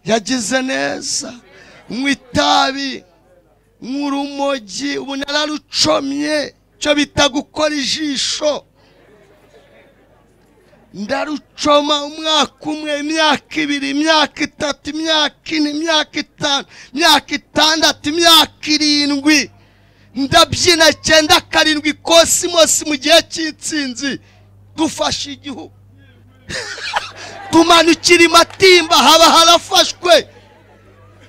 yagize neza nywa itabi nywa urumogi ubu nararucomye icyo bita gukora ijisho ndarucoma umwaka umwe imyaka ibiri imyaka itatu imyaka ine imyaka itanu imyaka itandatu imyaka irindwi ndabyina cyenda karindwi kosimosi mu gihe cy'insinzi dufashe igihugu tumanukira matimba haba harafashwe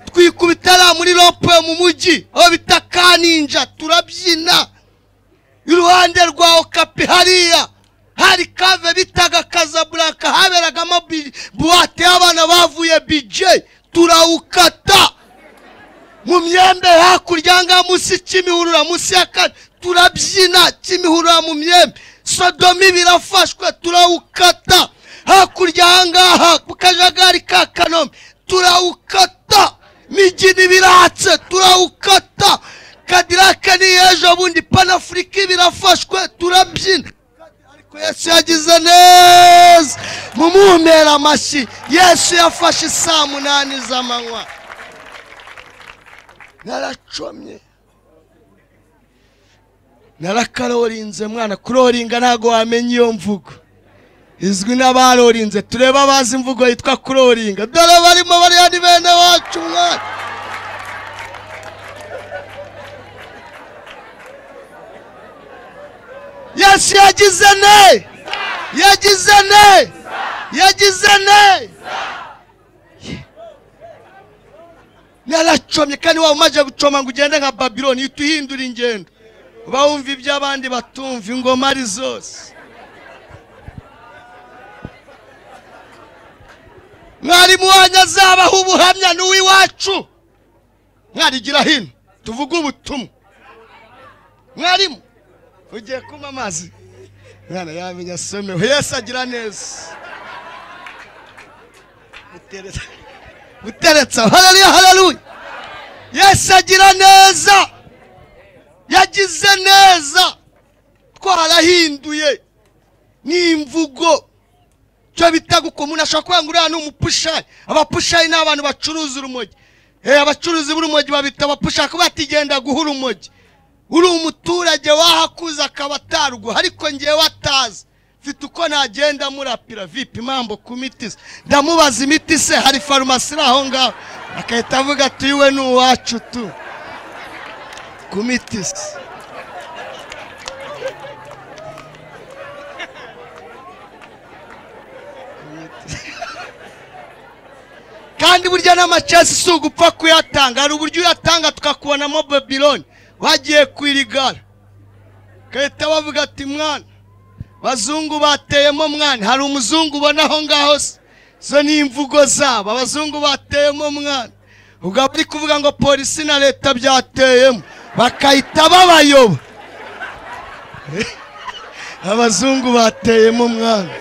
twikubitara muri rope mu mujyi aho bita kaninja turabyina iruhande rwa okapi hariya hari kave bitaga kazaburaka haberagamo bi- buwate y'abana bavuye bije turawukata mu myembe hakurya ngaha munsi kimihurura munsi ya kane turabyina kimihurura mu myembe sodomi birafashwe turawukata hakurya aha ngaha ku kajagari ka kanombe turawukata migini biratse turawukata kadirake ni ejo bundi panafurika birafashwe turabyina ariko yesu yagize neza mumumpera amashyi yesu yafashe isaa munani z'amanywa naracomye narakarorinze mwana kuroringa ntabwo wamenya iyo mvugo izwi n'abarorinze turebe abazi imvugo yitwa kuroringa dore barimo bariya ni bene wacu mwana yesu yagize ne yagize ne yagize ne naracomye kandi waba umaze gucoma ngo ugende nka babironi uhita uhindura ingendo uba wumva ibyo abandi batumva ingoma ari zose mwarimu wanyu azabaha ubuhamya ni uw'iwacu mwarigira hino tuvuge ubutumwa mwarimu ugiye kunywa amazi mwana yamenya asomewe yesu agira neza Mutereza- muteretse aho haleluya haleluya yesu agira neza yagize neza twarahinduye ni imvugo cyo bita guko umuntu ashobora kuvuga ngo uriya ni umupushayi abapushayi ni abantu bacuruza urumogi Eh, abacuruzi b'urumogi babita abapushayi kuba batigenda guha urumogi uri umuturage wahakuze akaba atarwo ariko ngewe atazi mfite uko nagenda murapira vipi mambo ku miti se ndamubaza imiti se hari farumasi iri aho ngaho agahita avuga ati we ni uwacu tu ku miti se kandi burya n'amacesi si ugupfa kuyatanga hari uburyo uyatanga tukakubonamo babiloni wagiye kwirigara gahita bavuga ati mwana abazungu bateyemo mwana hari umuzungu ubona aho ngaho se izo ni imvugo zabo abazungu bateyemo mwana ubwo bari kuvuga ngo polisi na leta byateyemo bakahita babayoba abazungu bateyemo mwana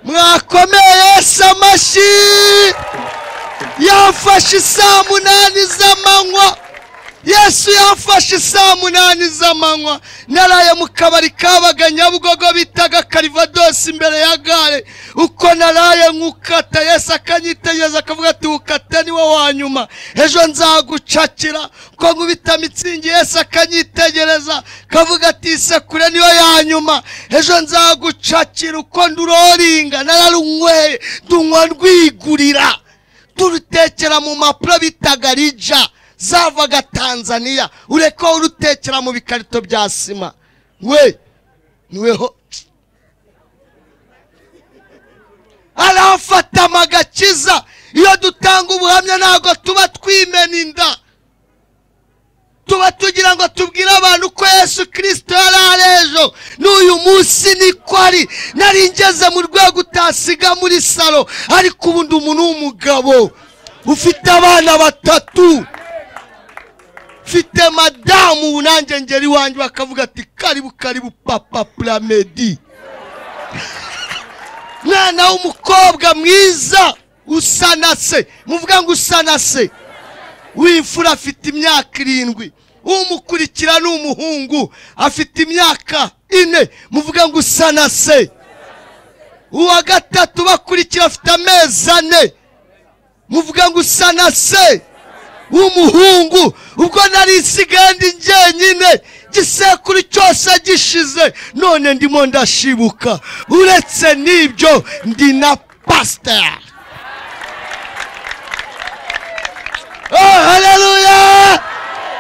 mwakomeye Yesu amashyi yafashe isaa munani z'amanywa yesu yafashe isaa munani z'amanywa naraye mu kabari kabaga nyabugogo bitaga karivadosi imbere ya gare uko naraye nkukata yesu akanyitegereza akavuga ati wukate niwe wa nyuma ejo nzagucakira ko nkubita mitsingi yesu akanyitegereza akavuga ati isekure niyo ya nyuma ejo nzagucakira uko nduroringa nararunyweye ndunywa ndwigurira turutekera mu mpapuro bitaga rija zavaga tanzaniya ureke wowe urutekera mu bikarito bya sima we niweho arafata amagakiza iyo dutanga ubuhamya ntabwo tuba twimena inda tuba tugira ngo tubwire abantu ko yesu kirisito yari ari ejo n'uyu munsi niko ari nari ngeze mu rwego utasiga muri salo ariko ubu ndi umuntu w'umugabo ufite abana batatu mfite madamu ubu nanjye ngera iwanjye bakavuga ati karibu karibu papa puramedi mwana w'umukobwa mwiza usa na se muvuga ngo usa na se w'imfura afite imyaka irindwi umukurikira ni umuhungu afite imyaka ine muvuga ngo usa na se uwa gatatu bakurikira afite amezi ane muvuga ngo usa na se w'umuhungu ubwo nari nsigaye ndi njyenyine igisekuru cyose gishize none ndimo ndashibuka uretse n'ibyo ndi na pasiteri haleluya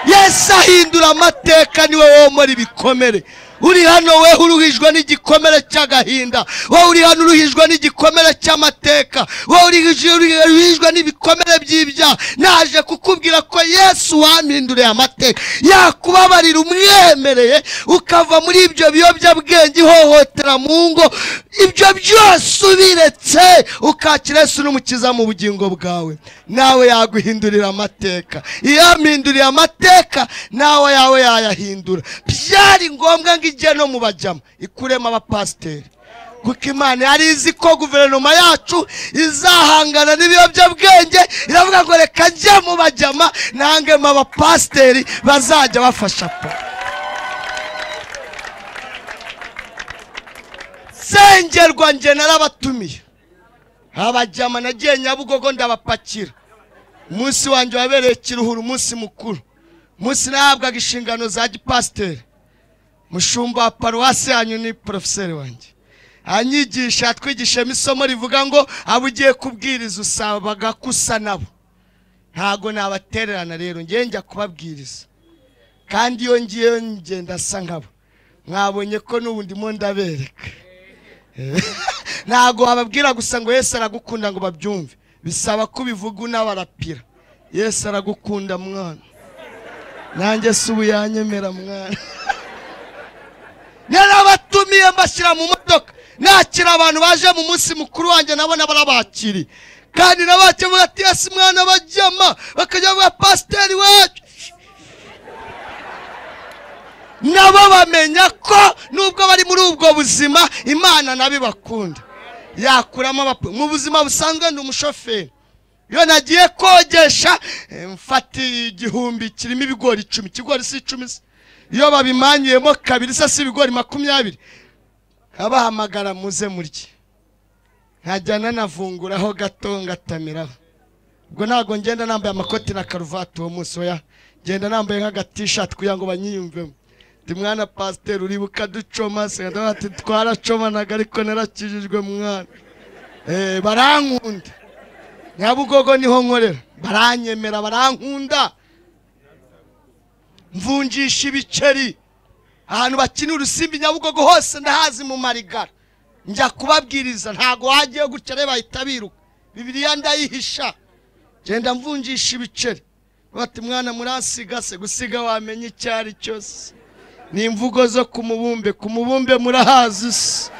yesu ahindura amateka niwe womora ibikomere uri hano we uruhijwe n'igikomere cy'agahinda wowe uri hano uruhijwe n'igikomere cy'amateka wowe uruhijwe uruhijwe n'ibikomere by'ibyaha naje kukubwira ko yesu wampinduriye amateka yakubabarira umwemereye ukava muri ibyo biyobyabwenge ihohotera mu ngo ibyo byose ubiretse ukakira yesu n'umukiza mu bugingo bwawe nawe yaguhindurira amateka iyo yampinduriye amateka nawe yawe yayahindura byari ngombwa ngo ijye no mu bajyamo ikuremo abapasiteri kuko imana yari izi ko guverinoma yacu izahangana n'ibiyobyabwenge iravuga ngo reka njye mu bajyama ntangemo abapasiteri bazajya bafasha po sengerwa njye narabatumiye abajyama nagiye nyabugogo ndabapakira umunsi wanjye wabereye kiruhura umunsi mukuru umunsi nahabwaga inshingano za gipasiteri mushumba wa paruwasi yanyu ni porofeseri wanjye anyigisha atwigishemo isomo rivuga ngo abo ugiye kubwiriza usabaga ko usa nabo ntago nabatererana rero ngewe njya kubabwiriza kandi iyo ngiyeyo ngenda asa nkabo mwabonye ko n'ubu ndimo ndabereka ntago wababwira gusa ngo yesu aragukunda ngo babyumve bisaba ko ubivuga unabarapira yesu aragukunda mwana nanjye si ubu yanyemera mwana narabatumiye mbashyira mu modoka nakira abantu baje mu munsi mukuru wanjye nabo barabakiriye kandi nabakemuye ati yesu mwana bajyama bakajya bavuga pasiteri wacu nabo bamenya ko nubwo bari muri ubwo buzima imana nabo ibakunda yakuramo abap- mu buzima busanzwe ndi umushoferi iyo nagiye kogesha eh, mfata igihumbi kirimo ibigori icumi ikigori si icumi se iyo babimanyuyemo kabiri se si ibigori makumyabiri abahamagara muze murye nkajyana navunguraho gato ngatamiraho ubwo ntabwo ngenda nambaye amakoti na karuvati uwo munsi oya ngenda nambaye nk'agatishati kugira ngo banyiyumvemo ndi mwana pasiteri uribuka ducoma senda ati twaracomanaga ariko narakijijwe mwana Eh, barankunda nyabugogo niho nkorera baranyemera barankunda mvunjisha ibiceri ahantu bakina urusimbi nyabugogo hose ndahazi mu marigara njya kubabwiriza ntago wagiye gutya rero bahita biruka bibiriya ndayihisha genda mvunjisha ibiceri bati mwana murasiga se gusiga wamenya icyo ari cyo se ni imvugo zo ku mubumbe ku mubumbe murahazi se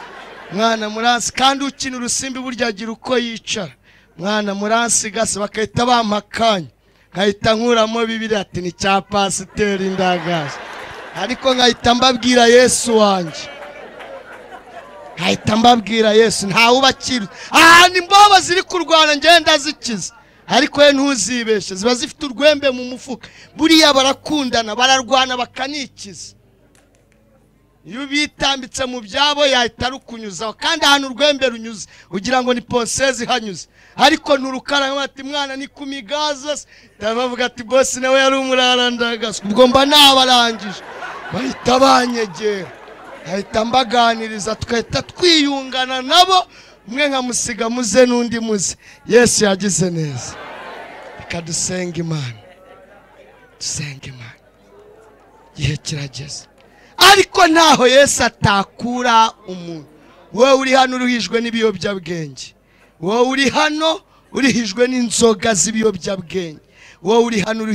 mwana muransi kandi ukina urusimbi burya agira uko yicara mwana muransi gase bagahita bampakanya nkahita nkuramo bibiri ati ni cya pasiteri ndagaje ariko nkahita mbabwira yesu wanjye nkahita mbabwira yesu ntawe ubakira ahantu imbobo ziri kurwana ngenda zikiza ariko we ntuzibeshe ziba zifite urwembe mu mufuka buriya barakundana bararwana bakanikiza iyo ubitambitse mu byabo yahita rukunyuzaho kandi ahantu urwembe runyuze ugira ngo ni ponseze ihanyuze ariko nturukara ati mwana ni ku migaza se bavuga ati bose nawe yari umurarandagaza ubwo mba nabarangije bahita banyegera bahita mbaganiriza tugahita twiyungana nabo umwe nkamusiga muze n'undi muze yesu yagize neza reka dusenga imana dusenga imana igihe kirageze ariko ntaho yesu atakura umuntu wowe uri hano uruhijwe n'ibiyobyabwenge wowe uri hano urihijwe n'inzoga z'ibiyobyabwenge wowe uri hano uri-